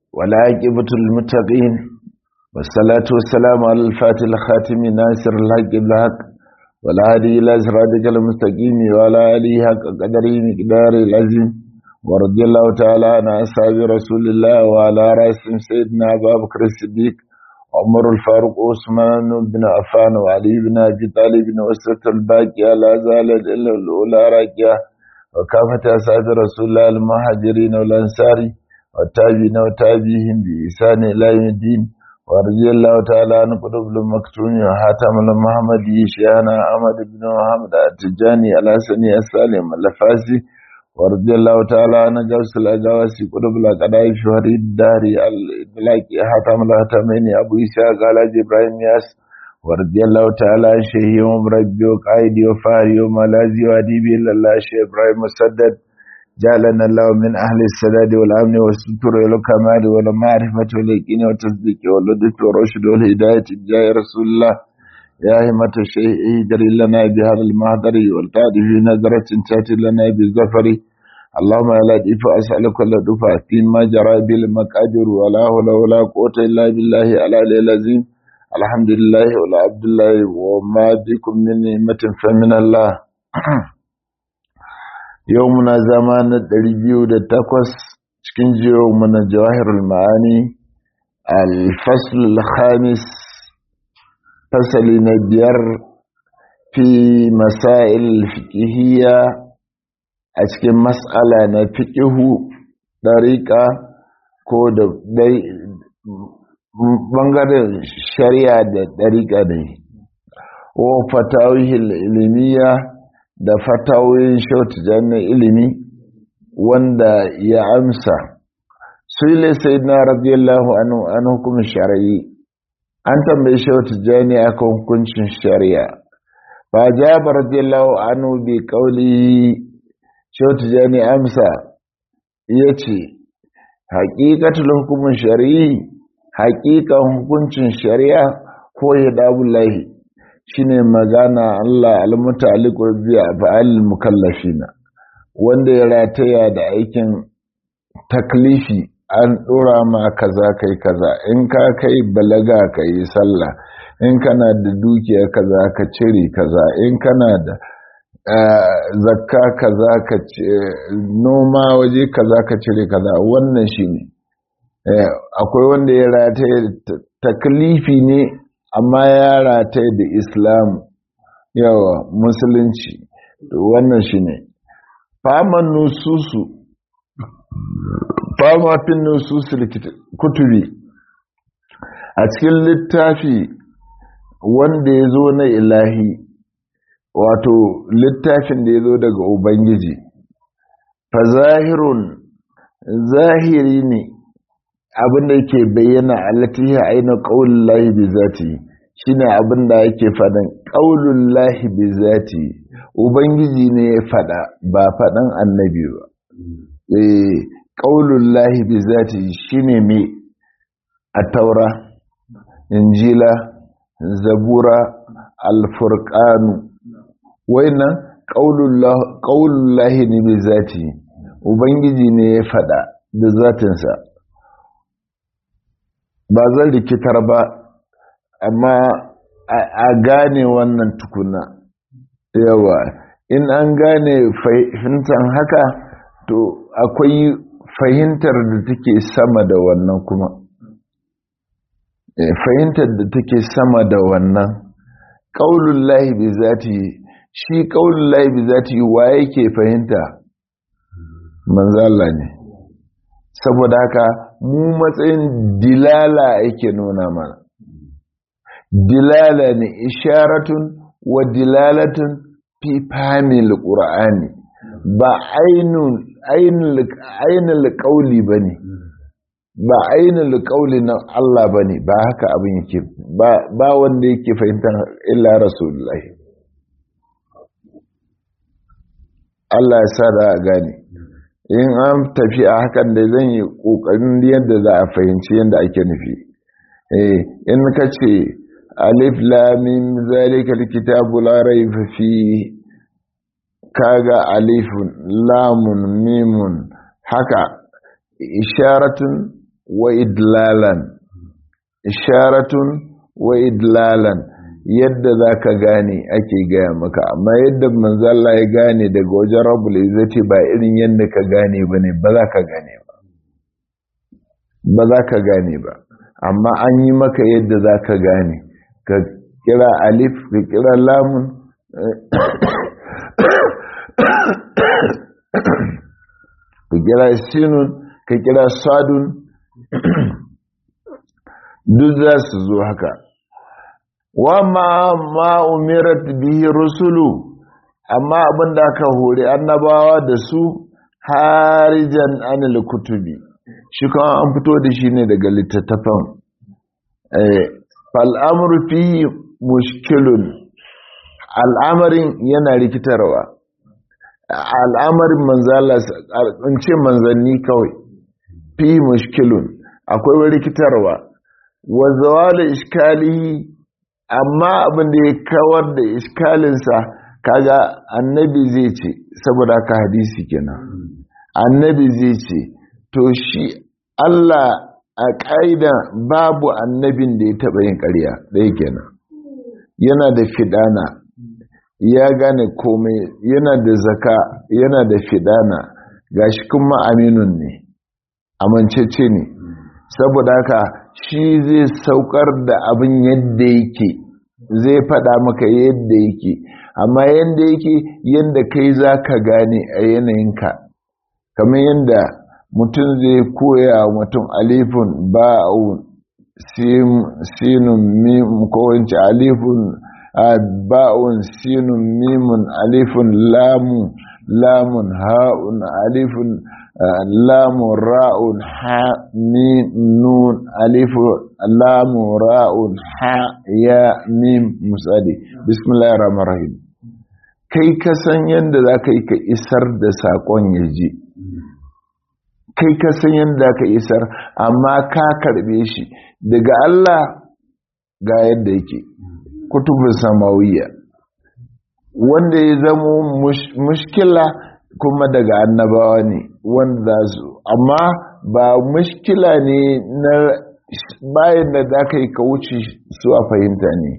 والعاقبة للمتقين والصلاة والسلام على الفاتح الخاتم ناصر الحق بالحق والهادي إلى صراطك المستقيم وعلى آله حق قدره مقدار العظيم ورضي الله تعالى عن أصحاب رسول الله وعلى رأسهم سيدنا أبا بكر الصديق عمر الفاروق عثمان بن عفان وعلي بن أبي طالب وسط الباقية لا زالت إلا الأولى راكية وكافة أصحاب رسول الله المهاجرين والأنصار والتابعين وتابعيهم بإحسان إلى يوم الدين ورضي الله تعالى عن قطب المكتوم وحاتم المحمدي شيخنا أحمد بن محمد التجاني الحسني السالم الفاسي ورضي الله تعالى عن جوس الأجواسي قطب الأقداء في فريد الداري الإطلاقي حاتم الهتمين أبو إسحاق على إبراهيم ياس ورضي الله تعالى عن شيخي ومربي وقائدي وفاري وملازي وأديبي لله شيخ إبراهيم مسدد جعلنا الله من أهل السداد والأمن والستر والكمال والمعرفة واليقين والتصديق واللطف والرشد والهداية جاء رسول الله يا همة الشيء اهدر لنا بهذا المهدر والقاد في نظرة تأتي لنا بالظفر اللهم لا دفع أسألك ولا دفع فيما جرى بالمقادر ولا حول ولا قوة إلا بالله على العظيم الحمد لله ولا عبد الله وما بكم من نعمة فمن الله yau muna zama na ɗari biyu da takwas cikin jiyo muna jawahirul ma'ani alfasul khamis fasali na biyar fi masail fiƙihiyya a cikin mas'ala na fiƙihu ɗariƙa ko da ɓangaren shari'a da ɗariƙa ne wa fatawihil ilimiyya da fatawoyin shautu na ilimi wanda ya amsa sule sai na radiyallahu anhu an hukumin shari'i an tambayi shautu jani akan hukuncin shari'a ba jaba radiyallahu anhu bi kauli shautu jani amsa ya ce haƙiƙatul hukumin shari'i haƙiƙan hukuncin shari'a ko ya dabullahi shine magana Allah almutaliqu bi af'al mukallafina wanda ya rataya da aikin taklifi an dora ma kaza kai kaza in ka kai balaga kai sallah in kana da dukiya kaza ka cire kaza in kana da zakka kaza ka noma waje kaza ka cire kaza wannan shine akwai wanda ya rataya taklifi ne amma ya rataye da islam yawa musulunci wannan shi ne faman nususu fama fin nususu kutubi a cikin littafi wanda ya zo na ilahi wato littafin da ya zo daga ubangiji fa zahirun zahiri ne abin da yake bayyana alatihi aina qaulul lahi bi zati shine abin da yake fadan qaulul lahi bi zati ubangiji ne ya fada ba fadan annabi ba eh qaulul lahi bi zati shine me at-taura injila zabura al-furqan wayannan qaulul lahi ne bi zati ubangiji ne ya fada da zatinsa ba zan rikitar ba amma a gane wannan tukuna yawa in an gane fahimtar haka to akwai fahimtar da take sama da wannan kuma fahimtar da take sama da wannan ƙaunin lahi bi zati shi ƙaunin lahi bi zati wa yake fahimta manzala ne saboda haka mu matsayin dilala yake nuna mana dilala ne isharatun wa dilalatun fi famil qur'ani ba ainul ainul qauli bane ba ainul qauli na Allah bane ba haka abin yake ba ba wanda yake fahimtar illa rasulullahi Allah ya sa da gane in an tafi a hakan da zan yi ƙoƙarin yadda za a fahimci yadda ake nufi in ka ce alif lamin zalika kitabu la raiba fi kaga alifun lamun mimun haka isharatun wa idlalan isharatun wa idlalan yadda za ka gane ake gaya maka amma yadda manzala ya gane daga wajen rabul izzati ba irin yadda ka gane ba ne ba za ka gane ba ba za ka gane ba amma an yi maka yadda za ka gane ka kira alif ka kira lamun ka kira sinun ka kira sadun duk za su zo haka wa ma ma umirat bihi rusulu amma abin da aka hori annabawa da su harijan anil kutubi shi kuma an fito da shi ne daga littattafan fal'amur fi mushkilun al'amarin yana rikitarwa al'amarin manzala in ce manzanni kawai fi mushkilun akwai rikitarwa wa zawala iskalihi amma abin da ya kawar da iskalinsa kaga annabi zai ce saboda haka hadisi kenan annabi zai ce to shi Allah a ƙa'ida babu annabin da ya taɓa yin ƙarya ɗaya kenan yana da fidana ya gane komai yana da zaka yana da fidana gashi kuma aminun ne amincece ne saboda haka shi zai saukar da abin yadda yake zai faɗa maka yadda yake amma yadda yake yadda kai za ka gane a yanayinka kamar yadda mutum zai koya mutum alifun ba'un sinun mim ko wance alifun ba'un sinun mimun alifun lamun lamun ha'un alifun lamun ra'un ha mim nun alifun lamun ra'un ha ya mim misali bismillahir rahmanir rahim kai ka san yadda za ka yi ka isar da saƙon ya je kai ka san yadda ka isar amma ka karbe shi daga Allah ga yadda yake kutubin samawiya wanda ya zamo mushkila kuma daga annabawa ne wanda su amma ba mushkila ne na bayan da za ka yi ka wuce su a fahimta ne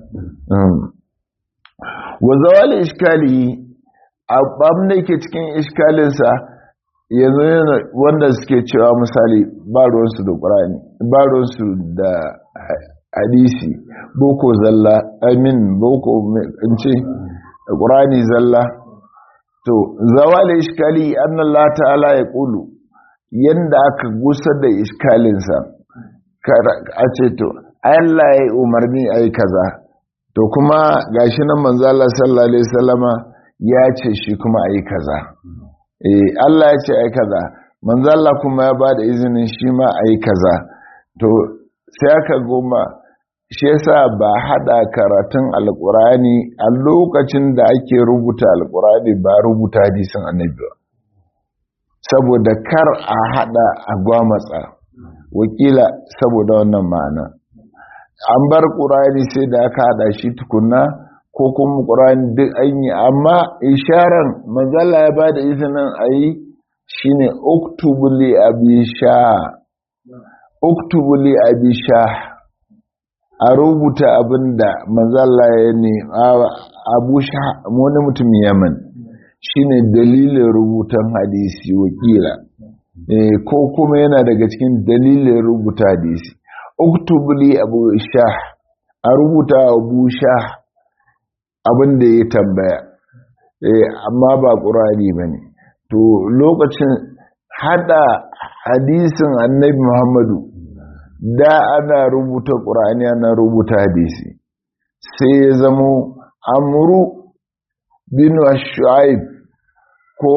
wa zawali iskali abin da yake cikin iskalinsa yanzu wanda suke cewa misali ba ruwansu da ƙurani ba ruwansu da hadisi boko zalla amin boko in ce ƙurani zalla to zawali iskali annallah ta'ala ya ƙulu yanda aka gusa da iskalinsa a ce to Allah ya yi umarni a yi kaza to kuma gashi nan manzala sallallahu alaihi wasallama ya ce shi kuma a yi kaza eh Allah ya ce ai kaza manzo Allah kuma ya bada izinin shi ma ai kaza to sai aka goma shi yasa ba hada karatun alqurani a lokacin da ake rubuta alqurani ba rubuta hadisin annabi ba saboda kar a hada a gwamatsa wakila saboda wannan ma'ana an bar qurani sai da aka hada shi tukunna ko kuma ƙura'in duk an yi amma isharar manzala ya ba da izinin a yi shi ne oktubuli abisha oktubuli abisha a rubuta abin da manzala ya ne abusha wani mutum yaman shi ne dalilin rubutan hadisi wakila ko kuma yana daga cikin dalilin rubuta hadisi oktubuli abusha a rubuta abusha abin da ya tambaya amma ba ƙurani ba ne to lokacin hada hadisin annabi muhammadu da ana rubuta ƙurani ana rubuta hadisi sai ya zamo amuru bin shu'aib ko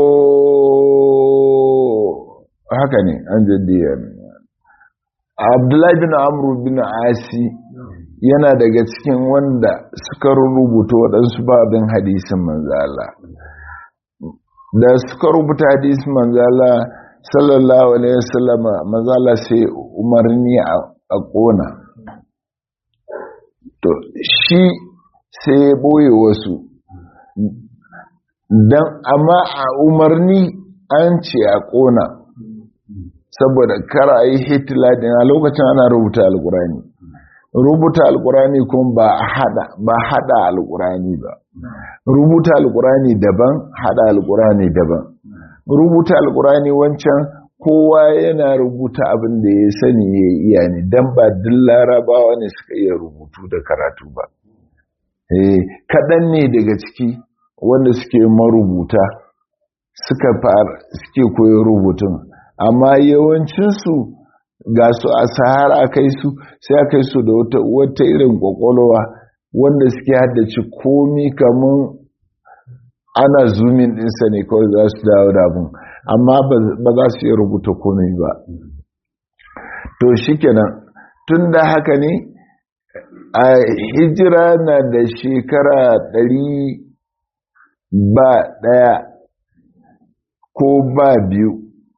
haka ne an jaddiya abdullahi bin amru bin asi yana daga cikin wanda suka rubuta waɗansu babin hadisin manzala da suka rubuta hadisin manzala sallallahu alaihi wasallam manzala sai umarni a ƙona to shi sai ya ɓoye wasu don amma a umarni an ce a ƙona saboda kar a yi hitila din a lokacin ana rubuta alkurani rubuta alkurani kuma ba hada ba hada alkurani ba rubuta alkurani daban hada alkurani daban rubuta alkurani wancan kowa yana rubuta abin da ya sani ya iya ne don ba duk larabawa ne suka iya rubutu da karatu ba kaɗan ne daga ciki wanda suke marubuta suka fara suke koyon rubutun amma yawancinsu ga su a sahara kai su sai a kai su da wata irin kwakwalwa wanda suke haddace komi kamun ana zumin ɗinsa ne kawai za su dawo da abin amma ba za su iya rubuta komai ba to shikenan tun da haka ne a hijira na da shekara ɗari ba ɗaya ko ba biyu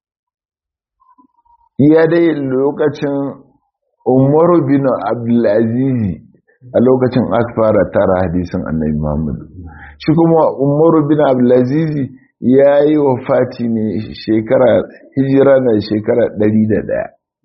iya dai lokacin umaru bin abdulazizi a lokacin aka fara tara hadisin annabi muhammadu shi kuma umaru bin abdulazizi ya yi wa fati ne shekara hijira na shekara ɗari da ɗaya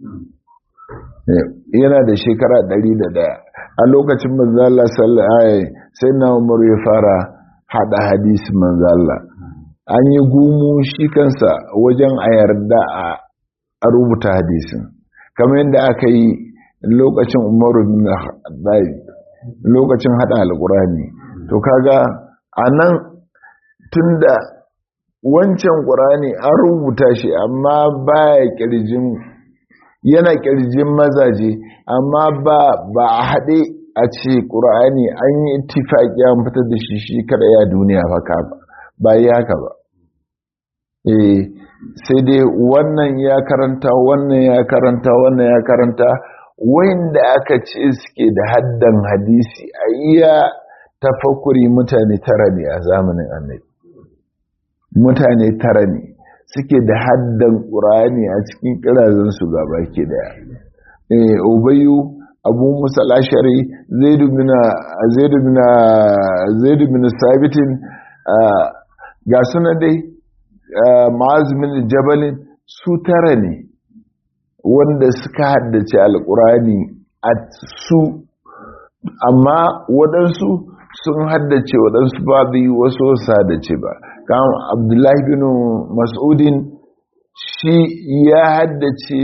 yana da shekara ɗari da ɗaya a lokacin manzala sallallahu sai na umaru ya fara hada hadisi manzala an yi gumu shi kansa wajen a yarda a rubuta hadisin kamar yadda aka yi lokacin umaru bin lokacin hada alkurani to kaga a nan tun da wancan ƙurani an rubuta shi amma baya ƙirjin yana ƙirjin mazaje amma ba ba a haɗe a ce ƙur'ani an yi ittifaƙi an fitar da shi shi kada ya duniya haka ba ba yi haka ba eh sai dai wannan ya karanta wannan ya karanta wannan ya karanta wanda aka ce suke da haddan hadisi a iya tafakuri mutane tara ne a zamanin annabi mutane tara ne suke da haddan ƙur'ani a cikin ƙirazansu gaba ke daya eh ubayu abu musa lashari zaidu bin sabitin ga suna dai ma'azumin jabalin su tara ne wanda suka haddace alkurani a su amma waɗansu sun haddace waɗansu babu wasu wasu haddace ba kan abdullahi bin mas'udin shi ya haddace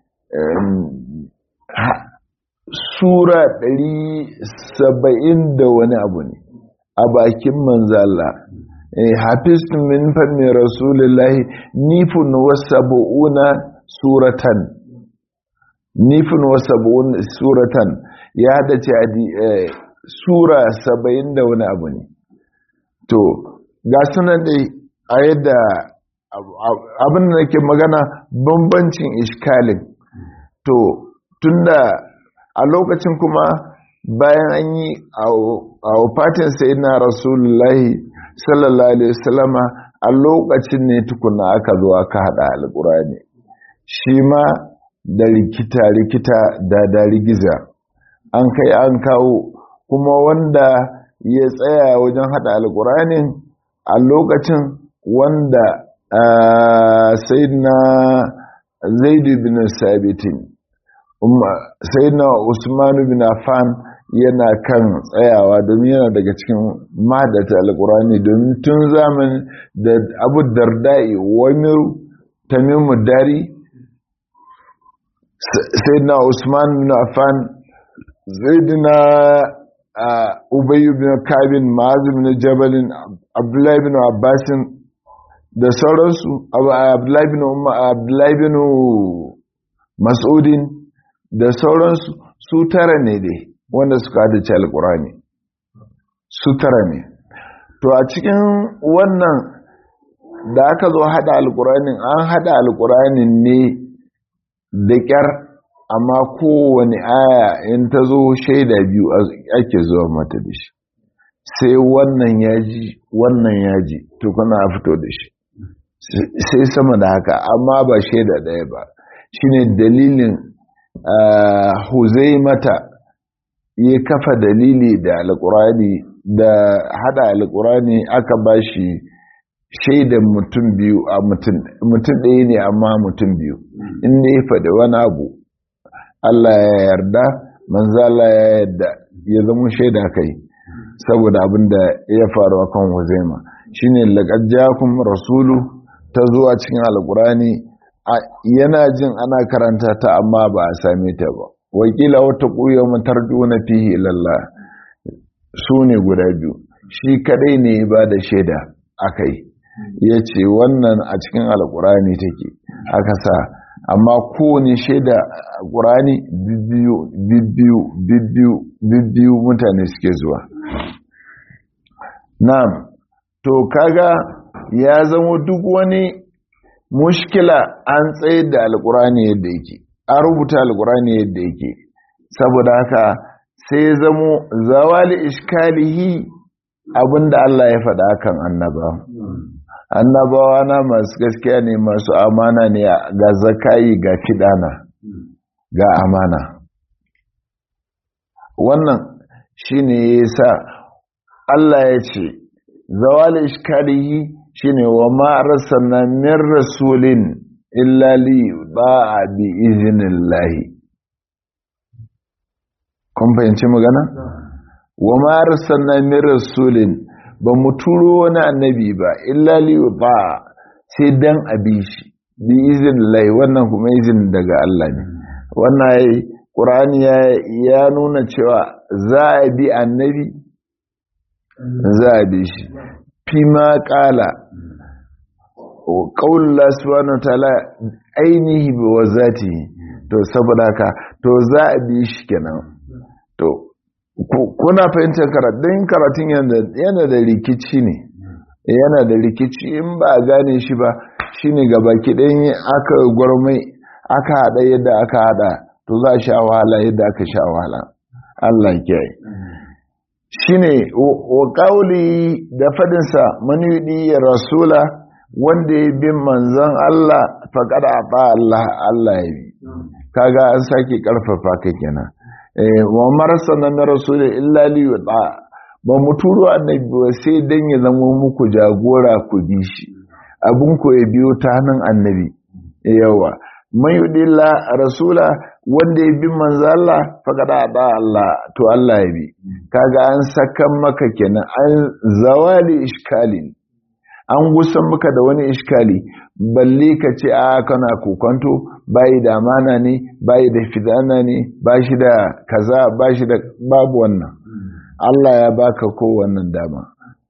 sura ɗari saba'in da wani abu ne a bakin manzala hafiz min fanni rasulullahi nifin wasaba'una suratan nifin wasaba'una suratan ya hada ce sura saba'in da wani abu ne to ga sunan dai a yadda abin da nake magana bambancin iskalin to tunda a lokacin kuma bayan an yi a wafatin sai na rasulullahi sallallahu alaihi wasallama a lokacin ne tukuna aka zo aka hada alkurani shi ma da rikita-rikita da da rigiza an kai an kawo kuma wanda ya tsaya wajen hada alkuranin a lokacin wanda sai na zaidu bin sabitin sai na usman bin affan yana kan tsayawa domin yana daga cikin madata alkurani domin tun zaman da abu dardai wani tamimu dari sai na usman bin affan zaidina ubayu bin kabin ma'azu bin jabalin abdullahi bin abbasin da sauransu abdullahi bin abdullahi bin mas'udin da sauransu su tara ne dai wanda suka hadace alkurani su tara ne to a cikin wannan da aka zo hada alkuranin an hada alkuranin ne da kyar amma kowane aya in ta zo shaida biyu ake zuwa mata da shi sai wannan yaji wannan yaji to kana fito da shi sai sama da haka amma ba shaida ɗaya ba shine dalilin huzai mata ya kafa dalili da alkurani da hada alkurani aka bashi shaidan mutum biyu a mutum ɗaya ne amma mutum biyu inda ya faɗi wani abu Allah ya yarda manzo Allah ya yarda ya zama shaida kai saboda abin da ya faru a kan Huzaima shine laqad jaakum rasulu ta zuwa cikin alqurani yana jin ana karanta ta amma ba a same ta ba wakila wata ƙuyo matarjuna fihi ilallah su ne guda biyu shi kadai ne ba da shaida akai ya ce wannan a cikin alkurani take aka sa amma kowane shaida ƙurani bibbiyu bibbiyu bibbiyu bibbiyu mutane suke zuwa na'am to kaga ya zama duk wani mushkila an tsaye da alkurani yadda yake an rubuta alkurani yadda yake saboda haka sai zamo zawali iskalihi abinda Allah ya faɗa kan annaba annabawa na masu gaskiya ne masu amana ne ga zakayi ga fidana ga amana wannan shine yasa Allah ya ce zawali iskalihi shine wa ma arsalna min rasulin illa li ba'a bi iznillahi kun fahimci magana wa ma arsalna min rasulin ba mu turo wani annabi ba illa li ba'a sai dan abi shi bi iznillahi wannan kuma izin daga Allah ne wannan yayi Qur'ani ya nuna cewa za a bi annabi za a bi shi fi ma kala ƙaunar subhanahu wa ta'ala ainihi bi wa zati to saboda haka to za a bi shi kenan to kuna fahimtar karatun karatun yana da rikici ne yana da rikici in ba a gane shi ba shine gaba kiɗan aka gwarmai aka haɗa yadda aka haɗa to za a sha wahala yadda aka sha wahala Allah kiyaye shine wa kauli da fadinsa manudi ya rasula wanda ya bin manzon Allah faqad ata Allah Allah ya bi kaga an sake karfafa ka kenan eh wa marsana na rasul illa li yuta ba mu turo annabi ba sai dan ya zama muku jagora ku bi shi abun ko ya biyo ta hannun annabi yawa man yudilla rasula wanda ya bi manzo Allah faqad ata Allah to Allah ya bi kaga an sakan maka kenan an zawali iskali an gusan maka da wani iskali balle ka ce a kana kokonto bayi da amana ne bayi da fidana ne ba shi da kaza ba shi da babu wannan Allah ya baka ko wannan dama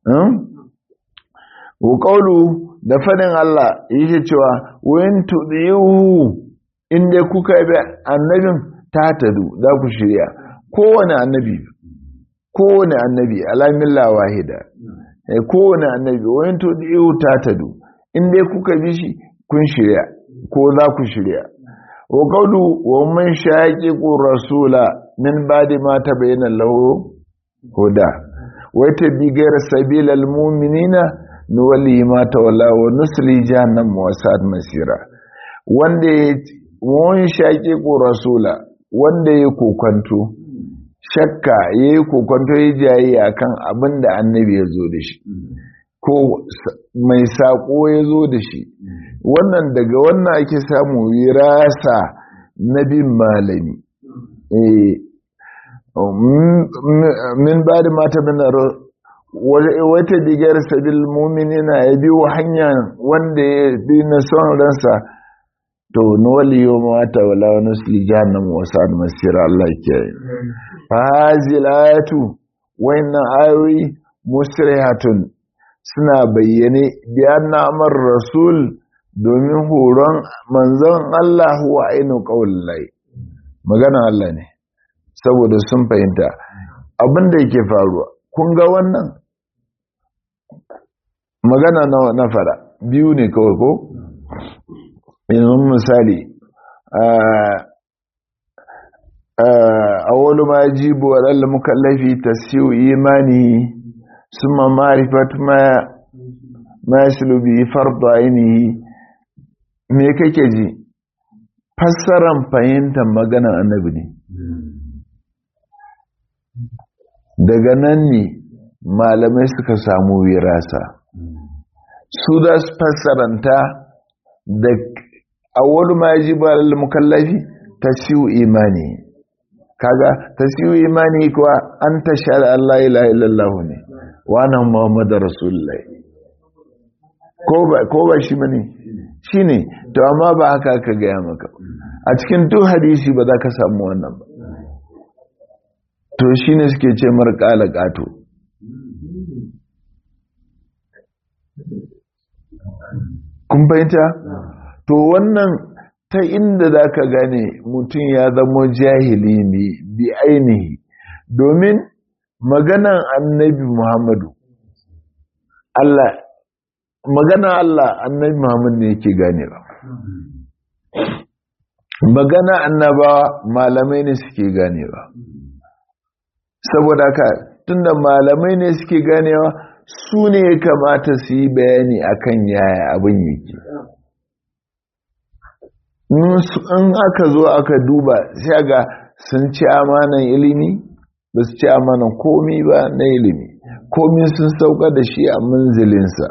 wa qawlu da fadin Allah yake cewa wayin tudiyu inda kuka bi annabin ta tadu za ku shirya kowane annabi kowane annabi alamilla wahida kowane annabi wayin tudiyu ta tadu inda kuka bi shi kun shirya ko za ku shirya wa qawlu wa man shaqiqu rasula min ba'di ma tabayyana lahu huda wa tabi ghayra sabilil mu'minina nuwalli ma tawalla wa nusli jahannam wa sa'at masira wanda mun shaqiqu rasula wanda ya kokanto shakka yayi kokanto ya jayi akan abin da annabi ya zo da shi ko mai saƙo ya zo da shi wannan daga wannan ake samu wirasa na bin malami min ba da mata bin wata digar sabil muminina ya biyo hanya wanda ya bi na son ransa to nuwali yau mata wala wani suli jahannam wasu masira Allah ke fa hazil ayatu wayannan ayoyi musrihatun suna bayyane biyan namar rasul domin horon manzon Allah wa ainu lai magana Allah ne saboda sun fahimta abin da yake faruwa kun ga wannan magana na fara biyu ne kawai ko yanzu misali a wani ma jibo wa mukallafi tasiyu imani ثم معرفة ما ما يسلو به فرض عينه me kake ji fassaran fahimtar maganar annabi ne daga nan ne malamai suka samu wirasa su za su fassaranta da awwalu ma yajibu alal mukallafi tasiu imani kaga tasiu imani kuwa an tashhadu an la ilaha illallah ne wa anna muhammadar rasulullahi ko ba ko ba shi bane shine to amma ba haka aka gaya maka a cikin duk hadisi ba za ka samu wannan ba to shine suke ce mar kala kato kun fahimta to wannan ta inda za ka gane mutum ya zama jahili ne bi ainihi domin maganan annabi muhammadu Allah magana Allah annabi muhammadu ne yake ganewa magana annabawa malamai ne suke ganewa saboda haka tunda malamai ne suke ganewa su ne ya kamata su yi bayani akan yaya abin yake in aka zo aka duba sai ga sun ci amanan ilimi ba su ci amanan komi ba na ilimi komi sun sauka da shi a manzilinsa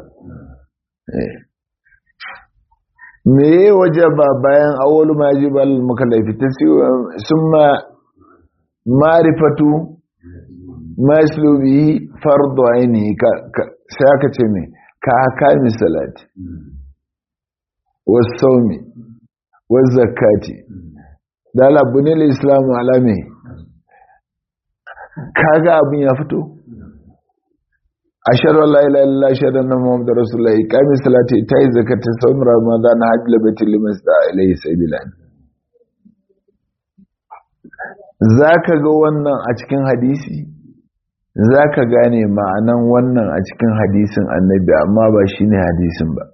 me ya waje ba bayan awolu majibal makalafi ta sun ma marifatu maslubi fardo aini sai aka ce mai ka haka misalati wasu saumi wazzakati dala bunil islamu alame kaga abin ya fito ashhadu an la ilaha illallah ashhadu anna muhammadar rasulullah iqami salati tayi zakati sawm ramadan hajj labati liman sta ilayhi sabila zaka ga wannan a cikin hadisi zaka gane ma'anan wannan a cikin hadisin annabi amma ba shine hadisin ba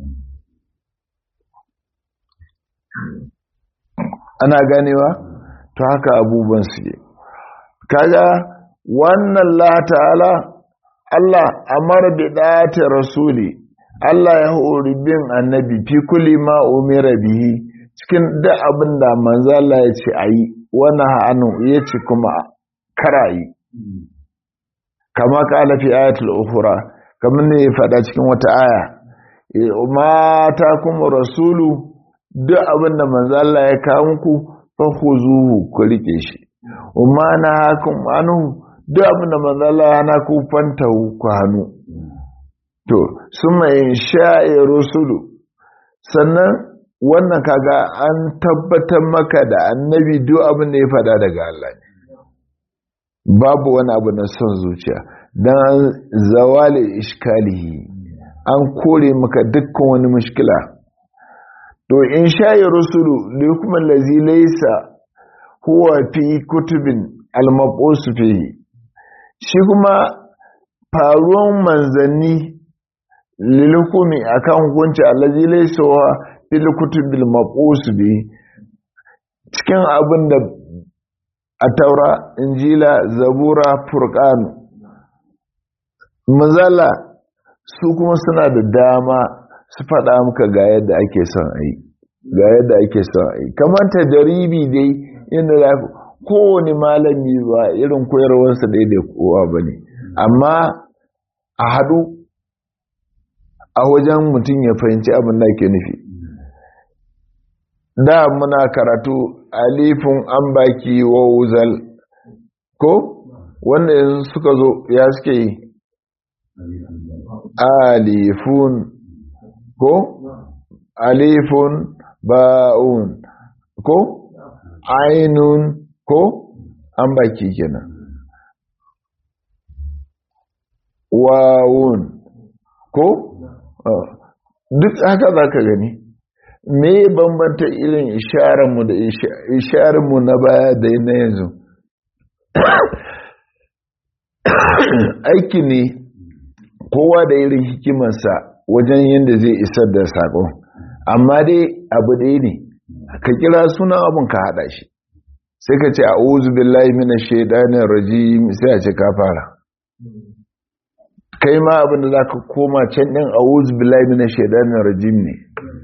ana ganewa to haka abubuwan suke kaga wannan la ta'ala Allah amara bi dati rasuli Allah ya hori bin annabi fi kulli ma umira bihi cikin da abin da manzo Allah ya ce ayi wannan hanu ya ce kuma karayi kama kala fi ayatul ukhra kamar ne ya fada cikin wata aya mata kuma rasulu duk abin da manzo Allah ya kawo muku fa khuzuhu ku rike shi umma na hakum anu duk abin da manzo Allah ya na ku fanta ku hannu to summa insha'i rusulu sannan wannan kaga an tabbatar maka da annabi duk abin da ya fada daga Allah ne babu wani abu na son zuciya dan zawali iskalihi an kore maka dukkan wani mushkila to in shayi rusulu da kuma lazi laisa huwa fi kutubin almabusu fihi shi kuma faruwan manzanni lilhukumi akan hukunci allazi laisa huwa fil kutubil mabusu bihi cikin abin da a taura injila zabura furqan mazala su kuma suna da dama su faɗa muka ga yadda ake son a yi ga yadda ake son a yi kamar ta jaribi dai inda za kowane malami ba irin koyarwarsa dai da kowa ba ne amma a haɗu a wajen mutum ya fahimci abin da ke nufi da muna karatu alifin an baki wa wuzal ko wanda yanzu suka zo ya suke yi alifun ko alifun ba'un ko ainun ko an baki kenan wawun ko duk haka za ka gani me bambanta irin isharanmu da isharanmu na baya da na yanzu aiki ne kowa da irin hikimarsa wajen yadda zai isar da saƙon amma dai abu ɗaya ne ka kira sunan abin ka haɗa shi sai ka ce a uzu billahi mina shaidanin rajim sai a ce ka fara kai ma abin da za ka koma can ɗin a uzu billahi mina shaidanin rajim ne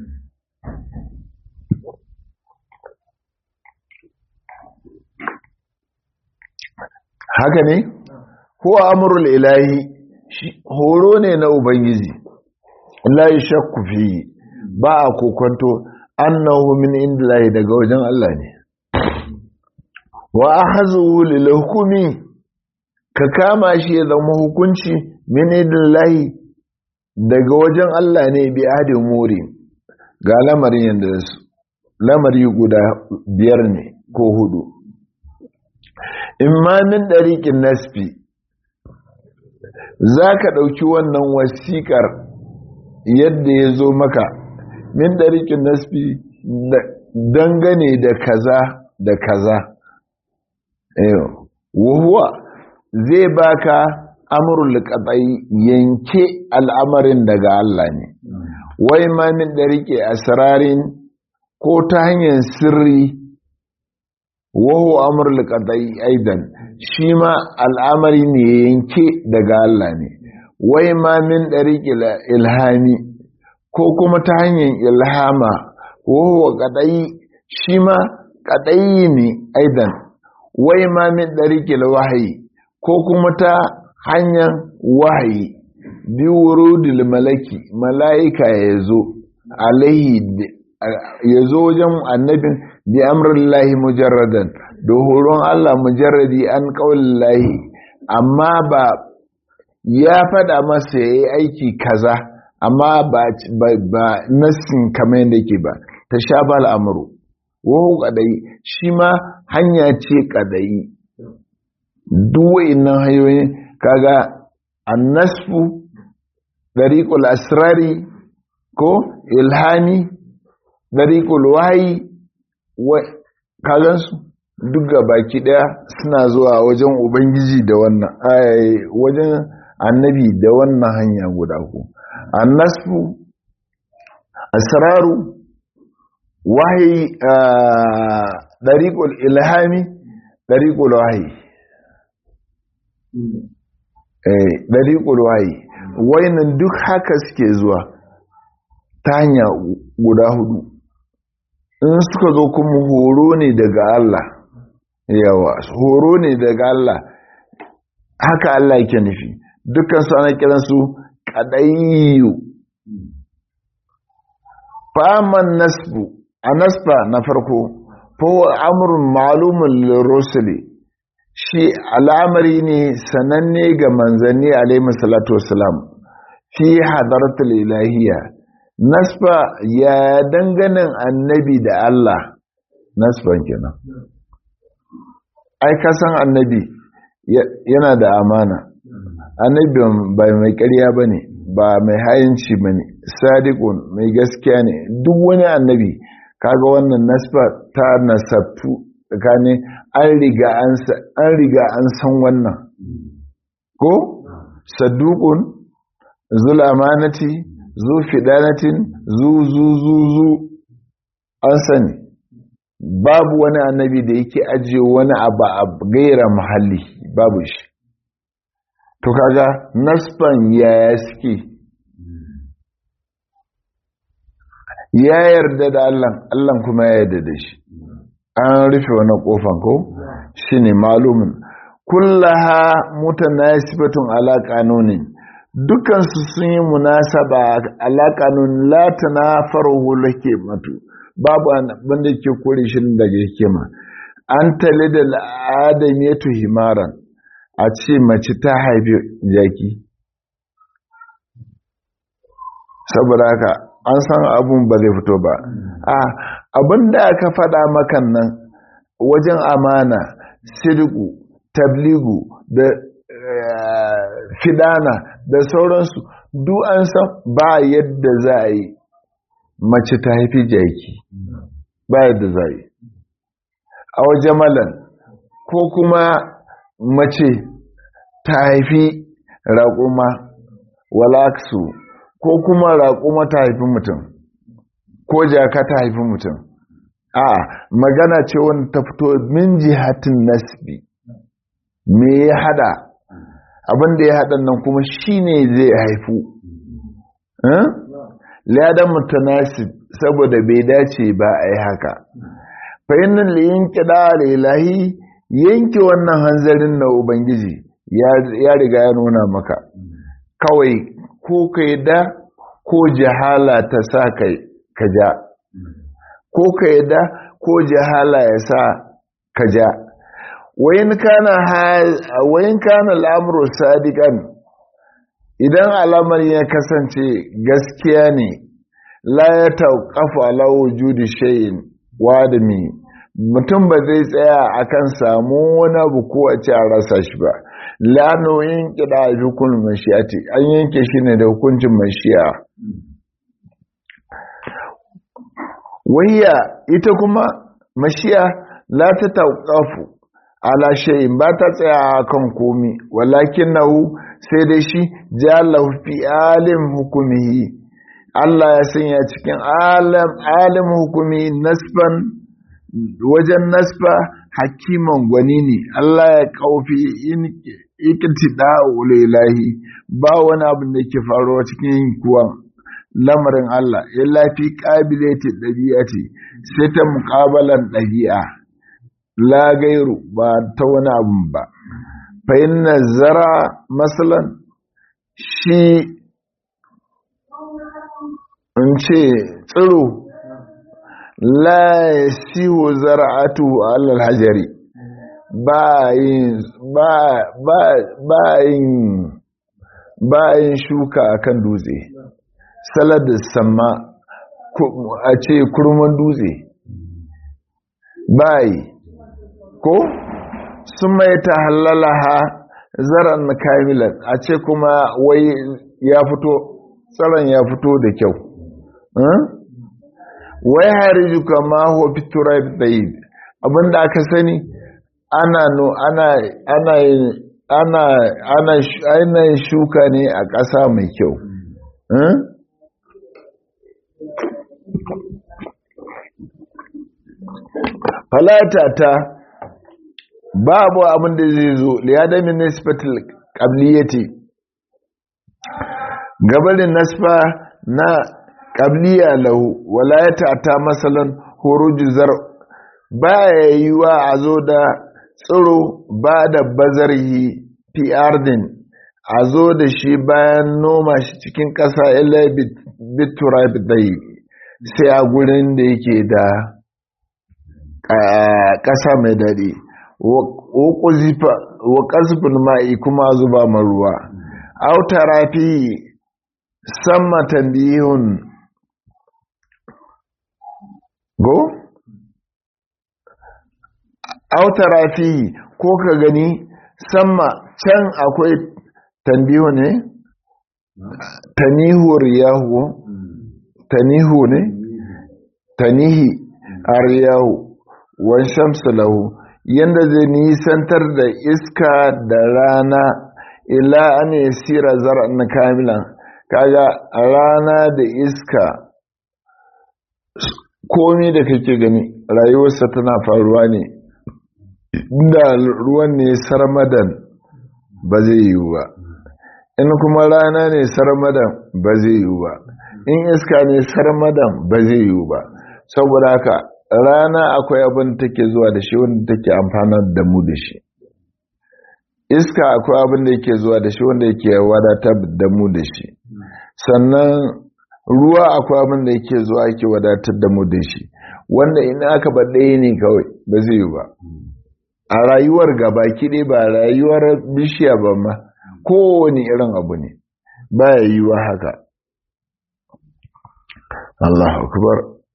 haka ne ko amurul ilahi horo ne na ubangiji la shakku fi ba a kokonto annahu min indillahi daga wajen Allah ne wa ahzu lil hukmi ka kama shi ya zama hukunci min indillahi daga wajen Allah ne bi ahdi muri ga lamarin yanda su lamari guda biyar ne ko hudu imma min dariqin nasfi zaka dauki wannan wasiƙar yadda ya zo maka min dariqin nasfi dangane da kaza da kaza wahuwa zai baka amrul qat'i yanke al'amarin daga Allah ne wai ma min dariqi asrarin ko ta hanyar sirri wahu amrul qat'i aidan shi ma al'amari ne yanke daga Allah ne wai ma min dariqi ilhami ko kuma ta hanyar ilhama wahu qat'i shi ma qat'i ne aidan wai ma min ɗariƙil wahayi ko kuma ta hanyar wahayi bi wurudil malaki mala'ika ya zo alaihi ya zo wajen annabin bi amrillahi mujarradan da horon Allah mujarradi an lahi amma ba ya faɗa masa ya yi aiki kaza amma ba nassin kamar yadda ke ba ta sha ba al'amuru wahu kadai shi ma hanya ce kadai duwa'innan hanyoyin kaga annasfu dariqul asrari ko ilhami dariqul wahyi kagan su duk baki daya suna zuwa wajen ubangiji da wannan wajen annabi da wannan hanya guda ku annasfu asraru wahayi ɗariƙul ilhami ɗariƙul wahayi ɗariƙul wahayi wainan duk haka suke zuwa ta hanya guda hudu in suka zo kuma horo ne daga Allah yawa horo ne daga Allah haka Allah yake nufi dukkan su ana kiransu kaɗayyu faman nasbu a nasba na farko fawo amurin malumin lirosili shi al'amari ne sananne ga manzanni alaihi salatu wasalam fi hadaratul ilahiyya nasba ya danganin annabi da Allah nasban kenan ai kasan annabi yana da amana annabi ba mai ƙarya ba ne ba mai hayanci ba ne sadiqun mai gaskiya ne duk wani annabi kaga wannan nasba ta nasabtu tsakanin an riga an riga an san wannan ko saduqun zul amanati zu fidanatin zu zu zu zu an sani babu wani annabi da yake ajiye wani abu a gaira muhalli babu shi to kaga nasban yaya suke ya yarda da Allah Allah kuma ya yarda da shi an rufe wani kofan ko shine malumin kullaha mutanasibatun ala qanunin dukan su sun yi munasaba ala qanun la tanafaruhu lake matu babu banda ke kore shi daga hikima an talida al'adamiyatu himaran a ce mace ta haifi jaki saboda haka an san abun ba zai fito ba a abin da aka faɗa makan nan wajen amana sirku tabligu da fidana da sauransu duk an san ba yadda za a yi mace ta haifi jaki ba yadda za a yi a wajen malan ko kuma mace ta haifi raƙuma walaksu ko kuma raƙuma ta haifi mutum ko jaka ta haifi mutum a magana ce wanda ta fito min jihatin nasbi me ya hada abinda ya hada nan kuma shine zai haifu ladan mutanasib saboda bai dace ba a yi haka fahimnin liyin kiɗa da ilahi yanke wannan hanzarin na ubangiji ya riga ya nuna maka kawai ko ka da ko jahala ta sa ka ja ko ka yadda ko jahala ya sa ka ja wayin kana al'amuru sadiqan idan alamar ya kasance gaskiya ne la ya tauƙafa ala wujudi shay'in wadami mutum ba zai tsaya akan samu wani abu ko a ce a rasa shi ba lano yin kida hukun mashiyati an yanke shi ne da hukuncin mashiya wayya ita kuma mashiya la ta tauƙafu ala shay'in ba ta tsaya kan komi walakin nahu sai dai shi jalahu fi alim hukumihi Allah ya sanya cikin alam alim hukumi nasban wajen nasba hakiman gwani ne Allah ya kaufi in ikitida ulailahi ba wani abu da ke faruwa cikin kuwan lamarin Allah illa fi qabilati dabi'ati sai ta muqabalan dabi'a la gairu ba ta wani abu ba fa inna zara masalan shi in ce tsiro la siwo zara'atu alal hajari ba yin shuka akan dutse salad sama a ce kurman dutse bayi ko sun mai ta halalaha zaran kamilan a ce kuma wai ya fito tsaron ya fito da kyau wai hariju kama hofi turai tsayi abinda aka sani ana no ana ana ana ana ana shuka ne a ƙasa mai kyau falata ta babu abin da zai zo liyadamin nisbatul qabliyati gabarin nasfa na qabliya lahu walayata ta masalan huruju zar baya yiwa a zo da tsiro ba da bazarhi fi ardin a zo da shi bayan noma shi cikin ƙasa ila biturab dai sai a gurin da yake da ƙasa mai daɗi wa ƙasfin ma'i kuma zuba ruwa autara fi sama tambihun go? autara fi ko ka gani sama can akwai tambihu ne? tanihu riyahu tanihu ne? tanihi a riyahu wan shamsu lahu yanda zai nisantar da iska da rana ila an yasira zar'an kamilan kaga rana da iska komi da kake gani rayuwarsa tana faruwa ne da ruwan ne sarmadan ba zai yiwu ba in kuma rana ne sarmadan ba zai yiwu ba in iska ne sarmadan ba zai yiwu ba saboda haka rana akwai abin da take zuwa da shi wanda take amfanar da mu da shi iska akwai abin da yake zuwa da shi wanda yake wadatar da mu da shi sannan ruwa akwai abin da yake zuwa yake wadatar da mu da shi wanda in aka ba ɗaya ne kawai ba zai yi ba a rayuwar gaba kiɗe ba rayuwar bishiya ba ma kowane irin abu ne ba ya yi wa haka Allah akbar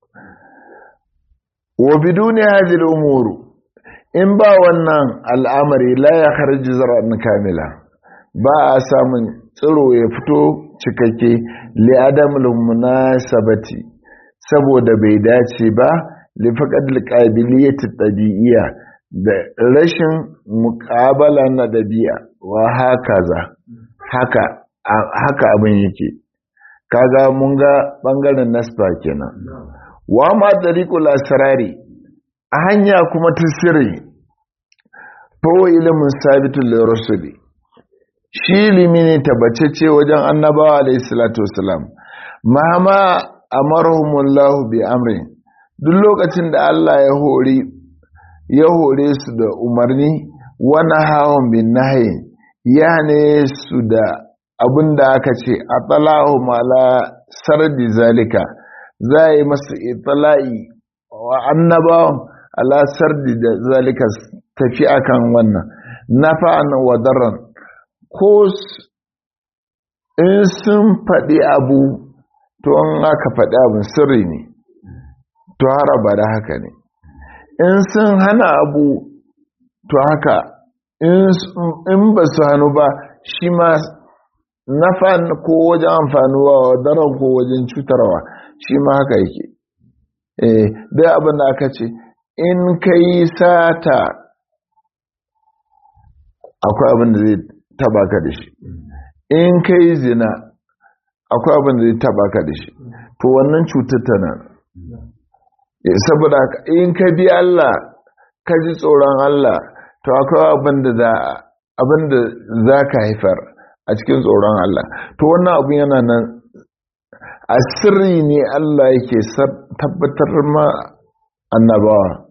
wa biduni hadhihi al-umur in ba wannan al'amari la ya kharji zar'an kamila ba a samun tsiro ya fito cikakke li adamul munasabati saboda bai dace ba li faqad al-qabiliyati tabi'iyya da rashin muqabala na dabi'a wa hakaza haka haka abin yake kaga mun ga bangaren nasba kenan wa ma tariqul asrari a hanya kuma ta sirri fa ilimin sabitul lirrusuli shi ilimi ne tabbacece wajen annabawa alayhi salatu wasalam mahama amarhumullahu bi amrin duk lokacin da Allah ya hori ya hore su da umarni wa nahahum bin nahyi ya ne su da abinda aka ce atalahu mala sardi zalika za a yi masu itala'i wa annabawan ala sardi da zalika tafi akan wannan nafa'an wa darran ko in sun faɗi abu to an aka faɗi abin sirri ne to haraba da haka ne in sun hana abu to haka in ba su hannu ba shi ma nafan ko wajen amfanuwa wa daren ko wajen cutarwa shi ma haka yake eh dai abin da aka ce in ka yi sata akwai abin da zai taba ka da shi in ka yi zina akwai abin da zai taba ka da shi to wannan cutar tana saboda in ka bi Allah ka ji tsoron Allah to akwai abin da za ka haifar a cikin tsoron Allah to wannan abin yana nan a sirri ne Allah yake tabbatar ma annabawa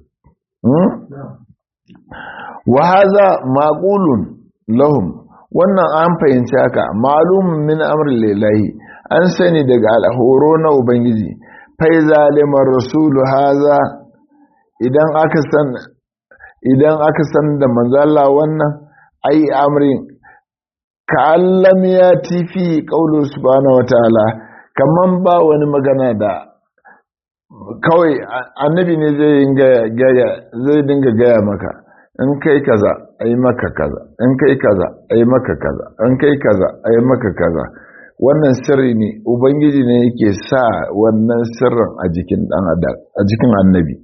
wa haza maqulun lahum wannan an fahimci haka malumin min amrin lillahi an sani daga alhoro na ubangiji fai zalimar rasulu haza idan aka san idan aka san da manzala wannan ai amrin ka allam ya tifi qaulu subhanahu wataala kaman ba wani magana da kawai annabi ne zai gaya zai dinga gaya maka in kai kaza ai maka kaza in kai kaza ai maka kaza in kai kaza ai maka kaza wannan sirri ne ubangiji ne yake sa wannan sirrin a jikin dan adam a jikin annabi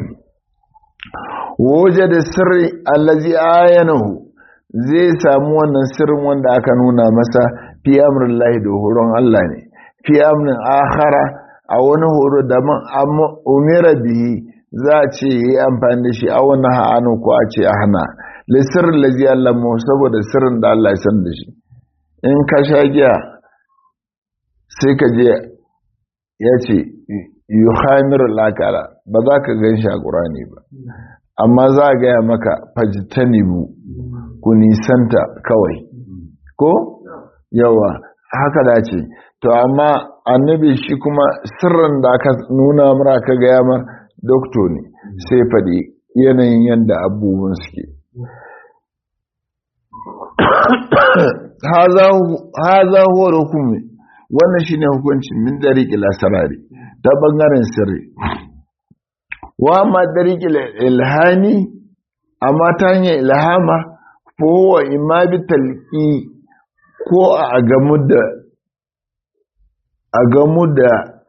waje da sirri allazi ayanahu zai samu wannan sirrin wanda aka nuna masa fi amrillahi da horon Allah ne fi amrin akhara a wani horo da man umira bihi za a ce yi amfani da shi a wani ha'anu ko a ce a hana lissirrin lazi Allah mu saboda sirrin da Allah ya san da shi in ka sha giya sai ka je ya ce yi hamiru lakara ba za ka gan shi a ƙurani ba amma za a gaya maka fajitanibu ku nisanta kawai ko yawa haka da ce to amma annabi shi kuma sirrin da aka nuna mara ka gaya mar doktor ne sai faɗi yanayin yadda abubuwan suke haza huwa hukumi wannan shine hukuncin min dariqi lasarari ta bangaren sirri wa ma dariqi ilhani amma ta hanyar ilhama ko wa imma bi talqi ko a gamu da a gamu da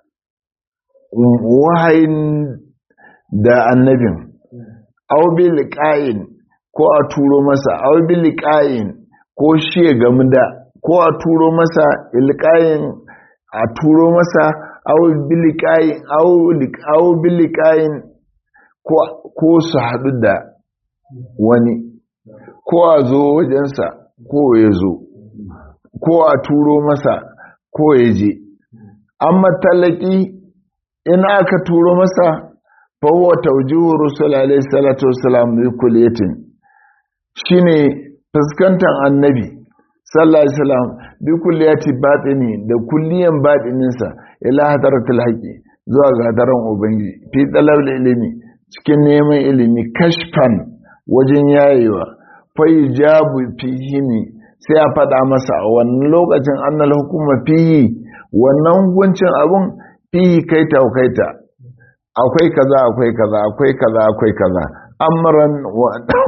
wahayin da annabin aw bi liqa'in ko a turo masa aw bi liqa'in ko shi ya gamu da ko a turo masa ilqa'in a turo masa aw bi liqa'in aw bi liqa'in ko ko su hadu da wani ko a zo wajensa ko ya zo ko a turo masa ko ya je amma talaki in aka turo masa fahuwa taujihu rusul alaihi salatu wasalam bi kulliyatin shine fuskantar annabi sallallahu alaihi wasallam bi kulliyati batini da kulliyan batininsa ila hadaratul haqi zuwa ga hadaran ubangiji fi talab ilimi cikin neman ilimi kashfan wajen yayewa fa yujabu fihi ne sai a faɗa masa a wannan lokacin annal hukuma fihi wannan hukuncin abun fihi kaita kaita akwai kaza akwai kaza akwai kaza akwai kaza amran wa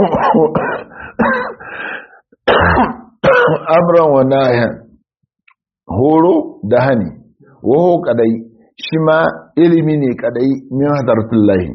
amran wa nahyan horo da hani waho kadai shi ma ilimi ne kadai min hadartullahi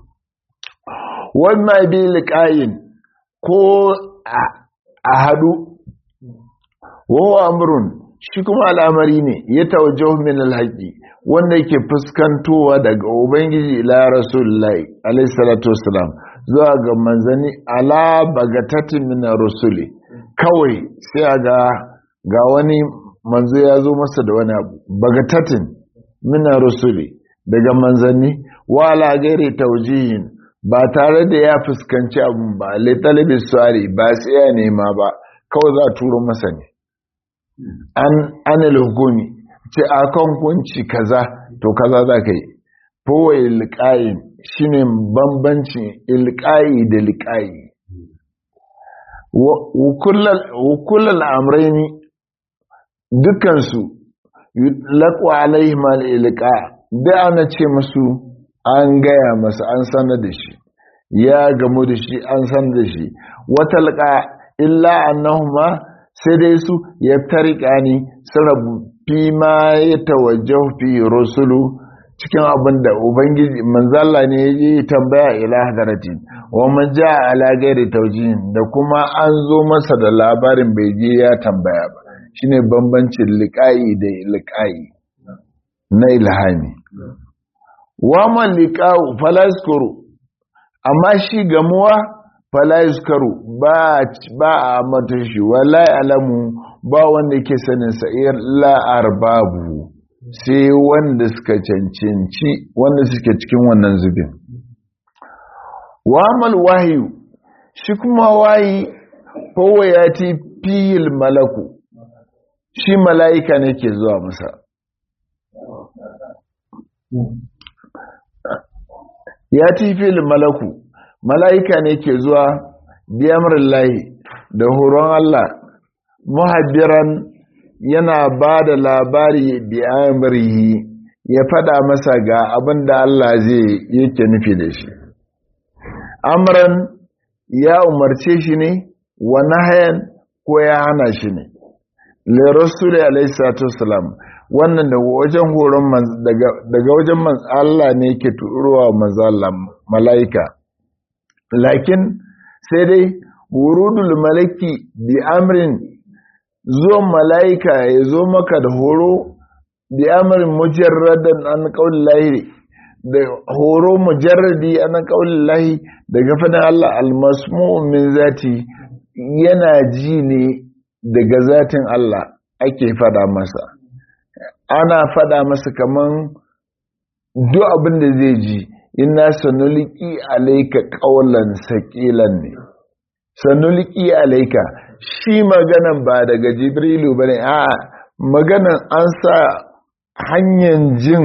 wannan bi liqayin ko a hadu waho amrun shi kuma al'amari ne ya tawajjahu min alhaqi wanda yake fuskantowa daga ubangiji ila rasulullahi alayhi salatu wassalam zuwa ga manzani ala bagatatin min rusuli kawai sai a ga ga wani manzo ya zo masa da wani abu bagatatin min rusuli daga manzanni wa ala gairi tawjihin ba tare da ya fuskanci abun ba lai talibin suwari ba sai ya nema ba kawai za a turo masa ne an anil hukumi ce a kan kunci kaza to kaza za ka yi fowa ilƙayin shi ne bambancin ilƙayi da liƙayi wukullal amraini dukansu laƙwa alaihim al'ilƙa da ana ce masu an gaya masa an sanar da shi ya gamu da shi an sanar da shi wata laƙa illa annahuma sai dai su ya tarika ni sarabu fi ma ya tawajjahu fi rusulu cikin abin da ubangiji manzalla ne ya yi tambaya ila hadaratin wa man ja ala gairi tawjihin da kuma an zo masa da labarin bai je ya tambaya ba shine bambancin liqa'i da liqa'i na ilhami wa man liqa'u falaskuru amma shi gamuwa falaskaru ba ba a mata shi wala alamu ba wanda yake sanin sa illa arbabu sai wanda suka cancanci wanda suke cikin wannan zubin wamal wahayu shi kuma wayi kowa ya ti fil malaku shi mala'ika ne ke zuwa masa ya ti fil malaku mala'ika ne ke zuwa biyamrin lahi da horon Allah muhabbiran yana ba da labari biyamrihi ya fada masa ga abin da Allah zai yake nufi da shi amran ya umarce shi ne wa nahayan ko ya hana shi ne le rasuli alaihi salatu wasalam wannan daga wajen horon daga wajen Allah ne yake turowa manzo Allah malaika lakin sai dai wurudul malaki bi amrin zuwan malaika ya zo maka da horo bi amrin mujarradan an qaulil lahi da horo mujarradi an qaulil lahi daga fadin Allah almasmu' min zati yana ji ne daga zatin Allah ake fada masa ana fada masa kaman duk abin da zai ji inna sanuliki alaika qawlan saqilan ne sanuliki alaika shi maganan ba daga jibrilu bane a maganan an sa hanyar jin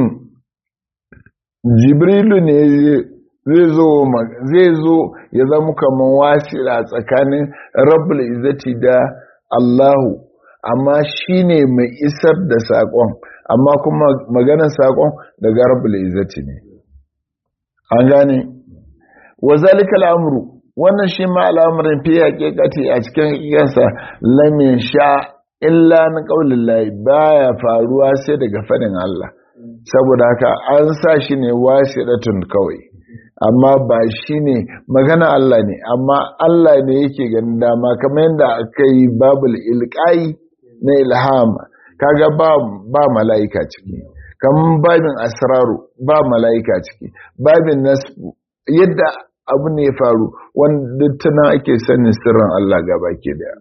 jibrilu ne zai zo zai zo ya zama kaman wasila tsakanin rabbul izzati da Allahu amma shine mai isar da sakon amma kuma maganar sakon daga rabbul izzati ne an gane wa zalika al'amru wannan shi ma al'amarin fi haqiqati a cikin iyansa lamin sha illa na qaulin lahi baya faruwa sai daga fadin Allah saboda haka an sa shi ne wasiratun kawai amma ba shi ne magana Allah ne amma Allah ne yake ganin dama kamar yadda aka yi babul ilqai na ilhama kaga ba ba mala'ika ciki kamar babin asraru ba mala'ika ciki babin nasbu yadda abu ne ya faru wanda tana ake sanin sirrin Allah gaba ke daya